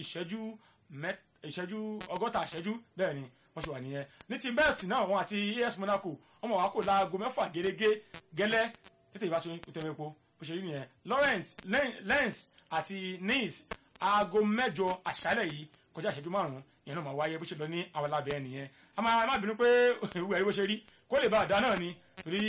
ìṣẹ́jú mẹ́ ìṣẹ́jú ọgọ́ta ìṣẹ́jú bẹ́ẹ̀ ni wọ́n ṣe wà nìyẹn ní ti bẹ́ẹ̀sì náà wọn àti AS Monaco wọ́n mọ̀ wá kó láago mẹ́fà gẹ́gẹ́ gẹ́lẹ́ tètè ìbáṣe ìtẹ̀wépo bó ṣe rí nìyẹn Lawrence Lens àti Nice aago mẹ́jọ àṣálẹ̀ yìí kọjá ìṣẹ́jú márùn-ún ìyẹn náà máa wáyé bó ṣe lọ ní àwọn alábẹ́ nìyẹn a máa má bínú pé ìwé ẹ̀rí bó ṣe rí kó lè bá àdá náà ni torí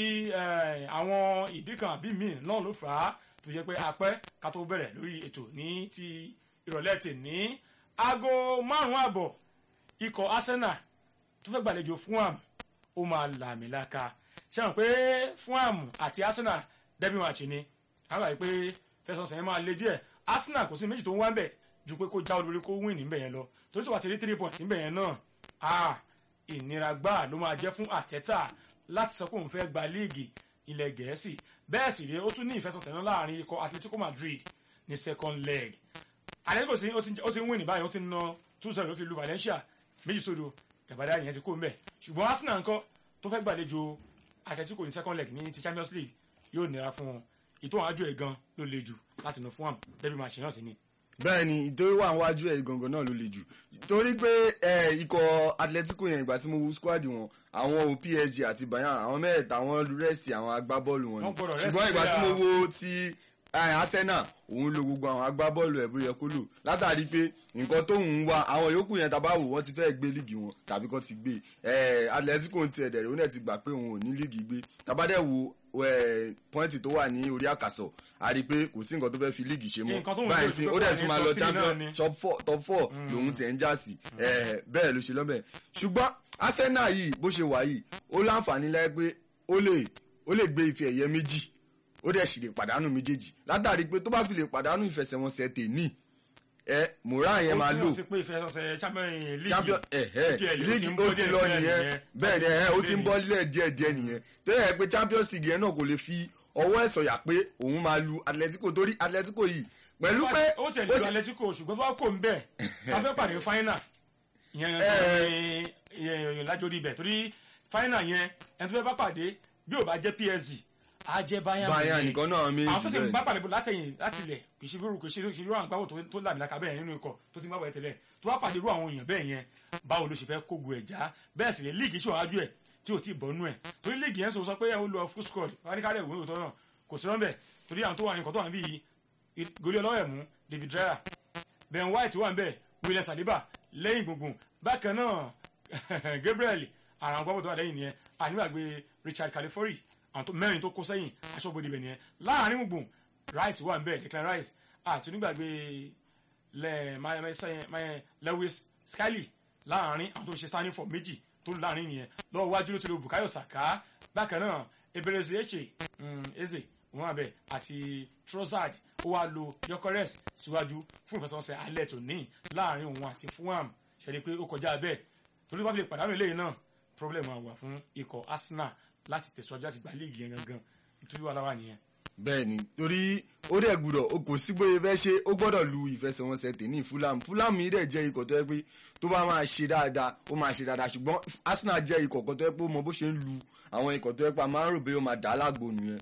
àwọn ìdí kan àbí míì náà ló fà á tó yẹ pé apẹ́ ká tó bẹ̀rẹ̀ lórí ètò ní ti ìrọ̀lẹ́ tè ní aago márùn-ún àbọ̀ ikọ̀ Arsenal tó fẹ́ gbàlejò Fulham ó máa làmìlaka ṣe hàn pé Fulham àti Arsenal dẹ́bí wọn àti ni àwọn àyè pé fẹsọ̀sẹ̀ yẹn máa le díẹ̀ Arsenal kò sí méjì tó ń wá ń bẹ̀ ju pé kó já olórí kó win níbẹ̀ yẹn lọ torí sọ̀wá ti rí three points níbẹ̀ yẹn náà ah ìnira gbáà ló máa jẹ́ fún Àtẹ́tà láti sọ pé òun fẹ́ gba líìgì ilẹ̀ Gẹ̀ẹ́sì bẹ́ẹ̀ sì rí ó tún ní ìfẹsọ̀sẹ̀ náà láàrin ikọ̀ Atletico Madrid ní second leg Atletico sí ó ti ń win ní báyìí ó ti ń ná two zero ló fi lu Valencia méjì sódò gàbádá yẹn ti kó mbẹ ṣùgbọ́n Arsenal ńkọ́ tó fẹ́ gbàlejò Atletico ní second leg ní ti Champions League yóò nira fún wọn ìtò àwọn àjò ẹ̀ gan ló le jù láti nà fún wọn dẹ́bí máa ṣe náà sí ni bẹ́ẹ̀ ni ìtorí wà níwájú ẹ̀ gangan náà ló le jù torí pé ikọ̀ Atletico yẹn ìgbà tí mo wo squad wọn àwọn o PSG àti Bayern àwọn mẹ́ẹ̀ẹ́ta àwọn rest àwọn agbábọ́ọ̀lù wọn ni ṣùgbọ́n ìgbà tí mo wo ti Arsenal òun lo gbogbo àwọn agbábọ́ọ̀lù ẹ̀ bó yẹ kó lò látàrí pé nǹkan tóun ń wá àwọn yòókù yẹn tàbá wò wọ́n ti fẹ́ gbé líìgì wọn tàbí kọ́ ti gbé Atletico ti ẹ̀dẹ̀ rẹ̀ ó náà ti gbà pé òun ò ní líìgì gbé tàbá dẹ̀ wo pọ́ìntì tó wà ní orí àkàsọ̀ a rí i pé kò sí nǹkan tó fẹ́ fi líìgì ṣe mọ́ báyìí sí ó dẹ̀ tún máa lọ champion top four top four lòun ti ẹ̀ ń já sí bẹ́ẹ̀ ló ṣe lọ́bẹ̀ ṣùgbọ́n Arsenal yìí bó ṣe wà yìí ó láǹfààní lẹ́yìn pé ó lè ó lè gbé ife ẹ̀yẹ méjì ó dẹ̀ sì lè pàdánù méjèèjì látàrí pé tó bá fi lè pàdánù ìfẹsẹ̀wọnsẹ̀ tèní ẹ moran yẹn máa lò champion ẹhẹ league ó ti lọ nìyẹn bẹ́ẹ̀ ni ẹhẹ ó ti ń bọ́ lílẹ̀ díẹ̀ díẹ̀ nìyẹn tó yẹ pé champions league yẹn náà kò lè fi ọwọ́ ẹ̀ sọ̀yà pé òun máa lu atletico torí atletico yìí pẹ̀lú pé. ó tẹ̀lé lu atletico ṣùgbọ́n bá kò ń bẹ̀ ká fẹ́ pàdé final yẹn yẹn lájórí ibẹ̀ torí final yẹn ẹni tó fẹ́ bá pàdé bí ò bá jẹ́ psg a jẹ Bayern Bayern nìkan náà mi àwọn fẹsẹ̀ bá pàdé látẹ̀yìn láti ilẹ̀ kì í ṣe bírú kì í ṣe irú àwọn àgbáwò tó làmìlaka bẹ́ẹ̀ nínú ikọ̀ tó ti ń gbàgbọ́ tẹ́lẹ̀ tó bá pàdé irú àwọn èèyàn bẹ́ẹ̀ yẹn báwo ló ṣe fẹ́ kógo ẹ̀ já bẹ́ẹ̀ sì lè líìgì ṣe wájú ẹ̀ tí ò tí ì bọ́nú ẹ̀ torí líìgì yẹn sọ pé ó lọ full squad wọn ní ká dẹ̀ wọ́n tó náà kò sí rọ́ńbẹ̀ torí àwọn tó wà ní nǹkan tó wà níbí goli ọlọ́wẹ̀ mú David Raya Ben White wà níbẹ̀ William Saliba lẹ́yìn gbùngbùn bákan náà Gabriel àwọn àgbàwò tó wà lẹ́yìn nìyẹn àníwàgbé Richard Califori àwọn tó mẹ́rin tó kó sẹ́yìn aṣọ́bodè ibẹ̀ nìyẹn láàrin gbùngbùn Rice wà nbẹ̀ Declan Rice àti onígbàgbé Lewis Skelly láàrin àwọn tó ṣe standing for méjì tó lù láàrin nìyẹn lọ́wọ́ wájú ló ti lo Bukayo Saka bákan náà Eberezu Eche Eze wọn abẹ àti Trossard ó wá lo Gyökeres síwájú fún ìfẹsẹ̀wọnsẹ̀ alẹ́ tó ní láàrin òun àti Fulham ṣẹlẹ̀ pé ó kọjá bẹ́ẹ̀ torí wọ́n fi lè pàdánù eléyìí náà problem wà fún ikọ̀ Arsenal láti tẹ̀síwájú láti gba líìgì yẹn gangan nítorí wàhálà wà nìyẹn. bẹ́ẹ̀ni torí ó dẹ̀ gbúdọ̀ o kò sí bóyá fẹ́ ṣe ó gbọ́dọ̀ lu ìfẹsẹ̀wọnsẹ̀ tèmi Fulham Fulham yìí dẹ̀ jẹ́ ikọ̀ tó yẹ pé tó bá máa ṣe dáadáa ó máa ṣe dáadáa ṣùgbọ́n Arsenal jẹ́ ikọ̀ kan tó yẹ pé ó mọ bó ṣe ń lu àwọn ikọ̀ tó yẹ pé a máa ń rò pé ó máa dà á lágbo nìyẹn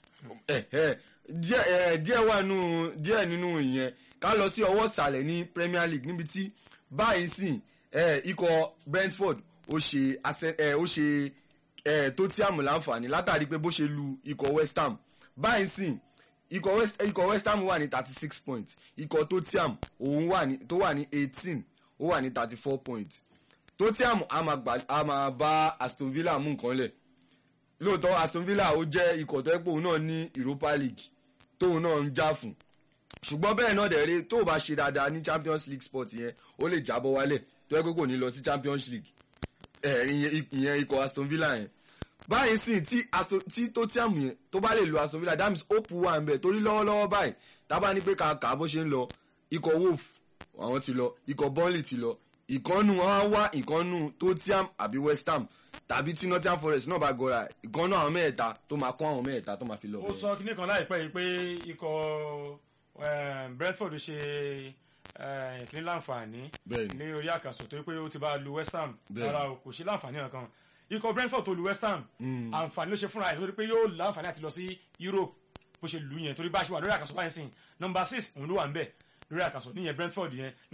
díẹ̀ wà nínú díẹ̀ nínú ìyẹn ká lọ sí ọwọ́ ìsàlẹ̀ ní Premier League níbi tí báyìí sìn ikọ̀ Brentford ó ṣe ó ṣe ẹ tó tí àmù láǹfààní látàrí pé bó ṣe lu ikọ̀ West Ham báyìí sìn ikọ̀ West, ikọ̀ West Ham wà ní thirty six points ikọ̀ Tottenham òun wà ní tó wà ní eighteen ó wà ní thirty four points Tottenham a máa bá Aston Villa mú nǹkan lẹ̀ lóòótọ́ Aston Villa ó jẹ́ ikọ̀ tó yẹ pé òun náà ní Europa League tóun náà ń já fún ṣùgbọ́n bẹ́ẹ̀ náà dẹ̀rẹ́ tó o bá ṣe dáadáa ní Champions League sport yẹn ó lè jábọ́ wálẹ̀ tó yẹ pé kò ní lọ sí Champions League ìyẹn ikọ̀ Aston Villa yẹn báyìí sì tí tí Tottenham yẹn tó bá lè lo Aston Villa that means hope wà ń bẹ torí lọ́wọ́lọ́wọ́ báyìí tábà ní pé kàkà bó ṣe ń lọ ikọ̀ Wolf àwọn ti lọ ikọ̀ Burnley ti lọ ìkànnù wọn á wá ìkànnù Tottenham àbí West Ham tàbí tí Nottingham Forest náà bá gọra ìkànnù àwọn mẹ́ẹ̀ta tó máa kọ́ àwọn mẹ́ẹ̀ta tó máa fi lọ. ó sọ kíní kan láìpẹ́ yìí pé ikọ̀ Brentford ṣe kíní láǹfààní ní orí àkàsọ̀ torí pé ó ti bá lu West Ham rárá o kò ṣe láǹfààní kankan ikọ̀ Brentford tó lu West Ham àǹfààní ló ṣe fúnra ẹ̀ torí pé yóò láǹfààní àti lọ sí Europe bó ṣe lù yẹn torí bá a ṣe wà lórí àkàsọ̀ báyìí sìn nọ́mbà six òun ló wà ń bẹ̀ lórí àkàsọ̀ níyẹn Brentford yẹn